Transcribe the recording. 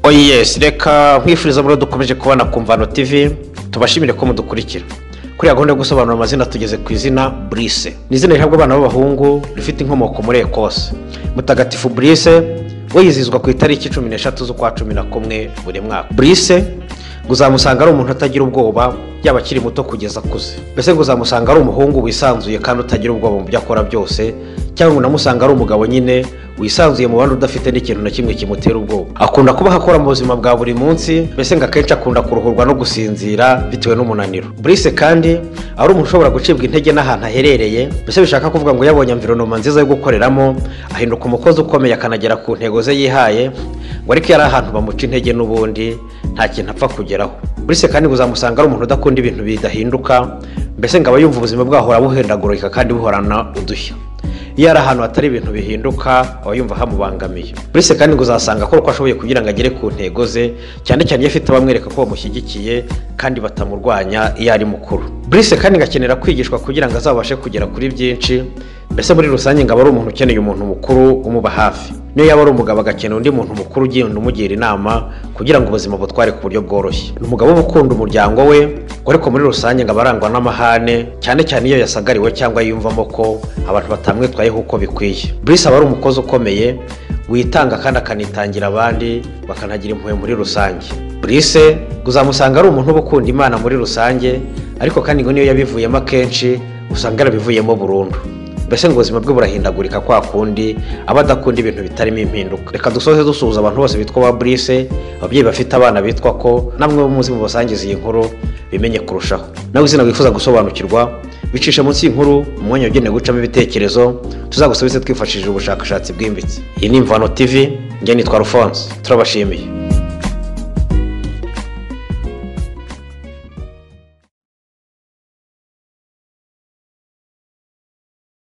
oyesi reka nkwifuriza muri dukomeje kubona ku mvano tivi tubashimire ko mudukurikira kuriya gahunda yo gusobanura amazina tugeze ku izina burise ni izina rihabwa abana b'abahungu rifite inkomoko muri ekose mutagatifu burise we yizihizwa ku itariki cumi n'eshatu z'ukwa cumi na kumwe buri mwaka burise ngo uzamusanga ari umuntu utagira ubwoba yaba akiri muto kugeza akuze mbese ngo uzamusanga ari umuhungu wisanzuye kandi utagira ubwoba mu byo akora byose cyangwa unamusanga ari umugabo nyine wisanzuye mu bandi udafite n'ikintu na kimwe kimutera ubwoba akunda kuba akora mu buzima bwa buri munsi mbese ngo akenshi akunda kuruhurwa no gusinzira bitewe n'umunaniro burise kandi ari umuntu ushobora gucibwa intege n'ahantu aherereye mbese bishaka kuvuga ngo yabonye amvironoma nziza yo gukoreramo ahinduka umukozi ukomeye akanagera ku ntego ze yihaye ngo ariko yari ahantu bamuca intege n'ubundi nta kintu apfa kugeraho burise kandi ngo uzamusanga ari umuntu udakunda ibintu bidahinduka mbese ngo aba yumva ubuzima bwahora buhendagurika kandi buhorana udushya iyo ari ahantu hatari ibintu bihinduka aba yumva hamubangamiye buretse kandi ngo uzasanga akora uko ashoboye kugira ngo agere ku ntego ze cyane cyane iyo afite abamwereka ko bamushyigikiye kandi batamurwanya iyo ari mukuru buretse kandi ngo akenera kwigishwa kugira ngo azabashe kugera kuri byinshi mbese muri rusange ngo aba ari umuntu ukeneye umuntu mukuru umuba hafi niyo yaba ari umugabo agakenera undi muntu mukuru ugenda umugira inama kugira ngo ubuzima butware ku buryo bworoshye ni umugabo uba ukunda umuryango we ariko muri rusange ngo aba arangwa n'amahane cyane cyane iyo yasagariwe cyangwa yiyumvamo ko abantu batamwitwayeho uko bikwiye burisi aba ari umukozi ukomeye witanga kandi akanitangira abandi bakanagira impuhwe muri rusange burisi uzamusanga ari umuntu uba ukunda imana muri rusange ariko kandi ngo niyo yabivuyemo akenshi usanga yarabivuyemo burundu mbese ngo ubuzima bwe burahindagurika kwa kundi aba adakunda ibintu bitarimo impinduka reka dusoze dusuhuza abantu bose bitwa ba burise ababyeyi bafite abana bitwa ko namwe muzi mu basangiza iyi nkuru bimenye kurushaho nawe izina wifuza gusobanukirwa bicisha munsi y'inkuru mu mwanya wagenewe gucamo ibitekerezo tuzagusubize twifashishije ubushakashatsi bwimbitse iyi ni imvano tivi njye nitwa rufonse turabashimiye